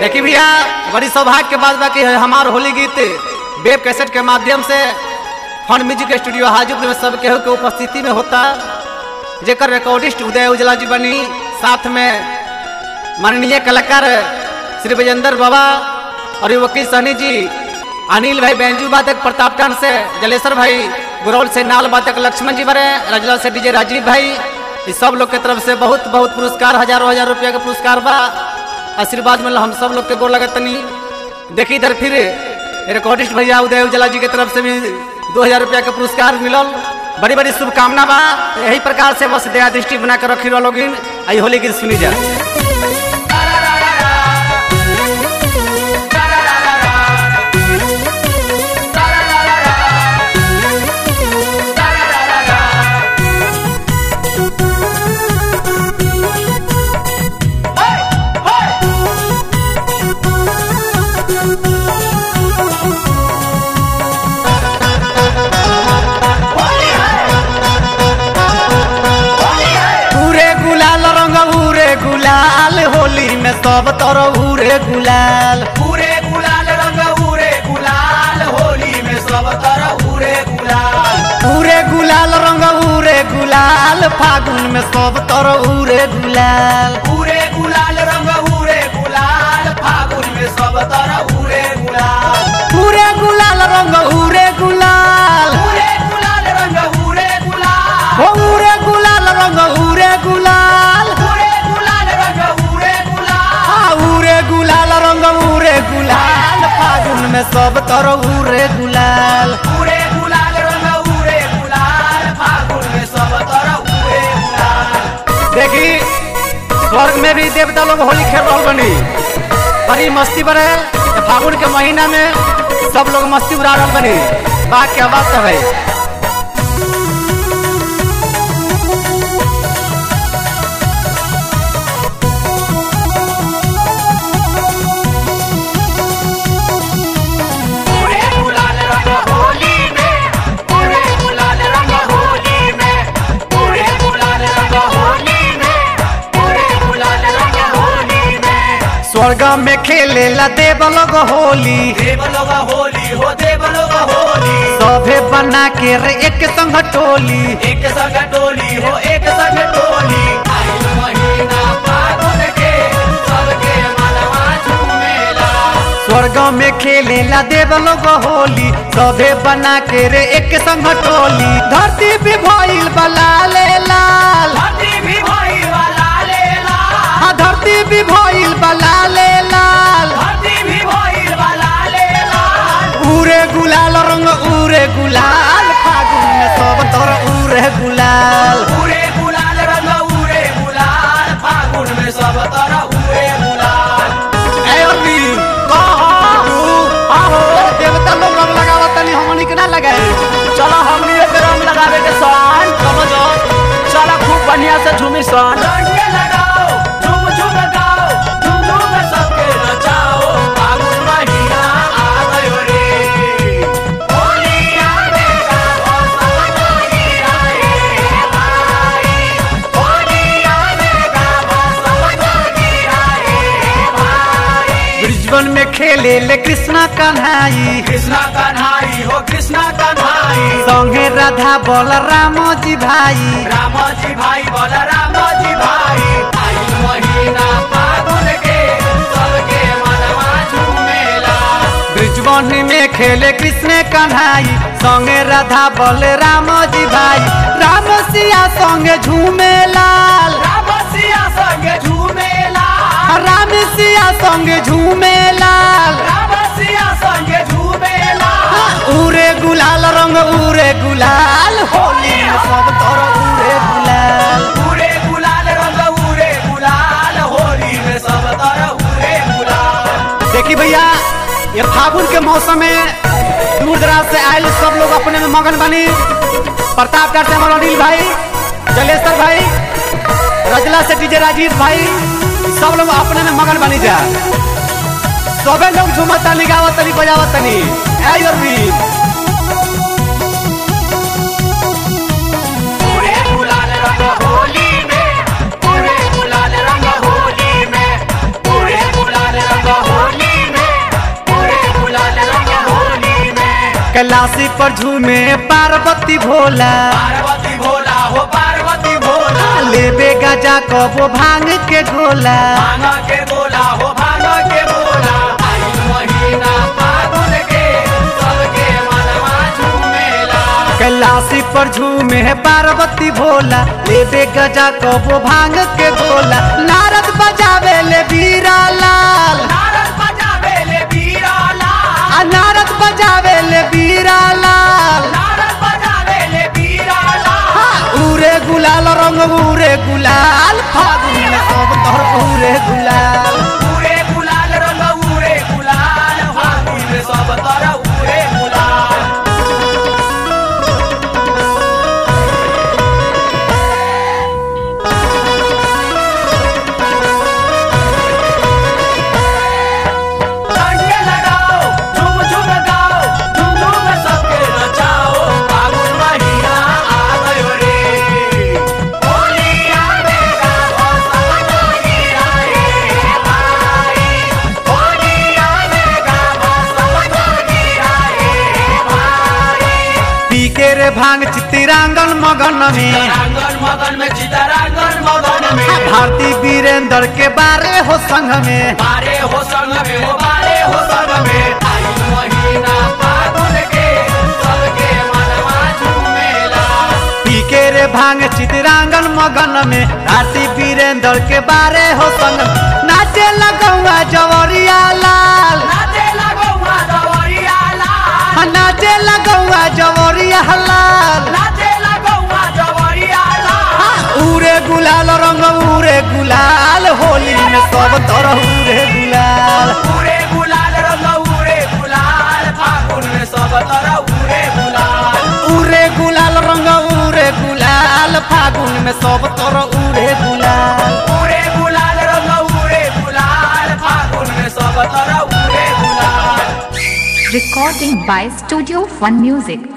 देखी भैया बड़ी सौभाग्य के बात बा कि हमार होली गीत वेब कैसेट के माध्यम से फन म्यूजिक स्टूडियो हाजीपुर में सब केहू के उपस्थिति में होता जेकर रिकॉर्डिस्ट उदय उजला जी बनी साथ में माननीय कलाकार श्री विजेंद्र बाबा और ये वकील सहनी जी अनिल भाई बेंजू वादक प्रताप टन से जलेश्वर भाई गुरौल से नाल वादक लक्ष्मण जी बरे रजला से डीजे राजीव भाई इस सब लोग के तरफ से बहुत बहुत पुरस्कार हजारों हजार रुपया के पुरस्कार बा आशीर्वाद मिल हम सब लोग के गोर लगत तनी देखी इधर फिर रिकॉर्डिस्ट भैया उदय उजला जी के तरफ से भी दो हजार रुपया के पुरस्कार मिलल बड़ी बड़ी शुभकामना बा यही प्रकार से बस दया दृष्टि बना कर रखी लोग आई होली गीत सुनी जा पूरे गुलाल रंग उरे गुलाल होली में सब तरह उरे गुलाल पूरे गुलाल रंग उरे गुलाल होली में सब तरह उरे गुलाल पूरे गुलाल रंग उरे गुलाल फागुन में सब तरह उरे गुलाल पूरे गुलाल रंग उरे गुलाल फागुन में सब तरह उरे गुलाल पूरे गुलाल रंग उरे गुलाल पूरे गुलाल रंग उरे गुलाल हो उरे गुलाल रंग उरे गुलाल पूरे गुलाल रंग उरे गुलाल हाँ उरे गुलाल रंग उरे गुलाल फागुन में सब तरह उरे गुलाल पूरे गुलाल रंग उरे गुलाल फागुन में सब तरह उरे गुलाल देखी स्वर्ग में भी देवता लोग होली खेल रहा बनी बड़ी मस्ती बने फागुन के महीना में सब लोग मस्ती उड़ा रहा बनी बात क्या बात है भाई पूरे गुलाल रंग होली में पूरे गुलाल रंग होली में पूरे गुलाल रंग होली में पूरे गुलाल रंग होली में स्वर्ग में खेले ला देव लोग होली देव लोग होली हो देव लोग होली सभे बना के रे एक संग टोली एक संग टोली हो एक संग टोली आइल महीना फागुन के सबके मनवा झूमेला स्वर्ग में खेले ला देव लोग होली सभे बना के रे एक संग टोली धरती भी भइल बला ले लाल धरती भी भाई वाला लेला हाँ धरती भी भइल बला ले लाल धरती भी भाई वाला लेला उरे गुलाल रंग उरे गुलाल फागुन में सब तर उरे गुलाल पूरे गुलाल रंग उरे गुलाल फागुन में सब तरह उरे गुलाल ए अभी कहू आहो देवता लोग रंग लगावत तनी हमनी के ना लगाए चलो हमनी एक रंग लगावे के सन समझो चलो खूब बढ़िया से झूमी सन रंग के लगाओ झूम झूम गाओ झूम झूम सबके नचाओ फागुन महीना आ गयो रे होली आवेगा बसंत गिरा रे भाई होली आवेगा बसंत गिरा रे भाई ब्रिजबन में खेले ले कृष्णा कन्हाई कृष्णा कन्हाई हो कृष्णा कन्हाई संगे राधा बोल राम जी भाई राम जी भाई बोल राम जी भाई आई महीना फागुन के सबके मनवा झूमेला ब्रिजबन में खेले कृष्ण कन्हाई संगे राधा बोल राम जी भाई राम सिया संगे झूमे लाल राम सिया संगे झूमेला राम सिया संगे झूमे लाल राम सिया संगे झूमेला उरे गुलाल रंग उरे गुलाल होली में सब तर उरे गुलाल पूरे गुलाल रंग उरे गुलाल होली में सब तरह उरे गुलाल देखी भैया ये फागुन के मौसम में दूर दराज से आयल सब लोग अपने में मगन बनी प्रतापगढ़ से हमारे अनिल भाई जलेश्वर भाई रजला से डीजे राजीव भाई सब लोग अपने में मगन बनी जा सबे लोग झूमता निगावत तनी बजावत तनी ऐ अरविंद पूरे गुलाल रंग होली में पूरे गुलाल रंग होली में पूरे गुलाल रंग होली कैलाशी पर झूमे पार्वती भोला पार्वती भोला हो पार्वती भोला लेबे गजा कबो भांग के गोला भांगा के बोला हो भांगा के बोला आई महीना फागुन के सबके मनवा झूमेला कैलाशी पर झूमे पार्वती भोला लेबे गजा कबो भांग के गोला नारद बजावे ले बीरा लाल नारद बजावे ले बीराला आ नारद बजावे ले बीरा लाल नारद बजावे ले बीराला उरे गुलाल रंग उरे गुलाल फागुन में सब तोहर उरे गुलाल पूरे गुलाल रंग उरे गुलाल फागुन में सब तरह उरे गुलाल डंडे लगाओ झूम झूम गाओ झूम झूम सबके नचाओ फागुन महीना आ गयो रे होली आवेगा बसंत गिरा रे भाई होली आवेगा बसंत गिरा रे भाई पी के रे भांग चितिरांगन मगन में रांगन मगन में चितरांगन मगन में भारती वीरेंद्र के बारे हो संग में बारे हो संग में हो बारे हो संग में आई महीना फागुन के सबके मनवा झूमेला पी के रे भांग चितिरांगन मगन में भारती वीरेंद्र के बारे हो संग में। नाचे लगौआ जवरिया लाल नाचे लगो दवरिया लाल हाँ, नाचे लगौआ जवरिया लाल नाचे लगो दवरिया लाल उरे गुलाल रंग उरे गुलाल होली में सब तरह उरे गुलाल पूरे गुलाल रंग उरे गुलाल फागुन में सब तरह उरे गुलाल उरे गुलाल रंग उरे गुलाल फागुन में सब तरह उरे गुलाल पूरे गुलाल रंग उरे गुलाल फागुन में सब तरह उरे गुलाल Recording by Studio One Music.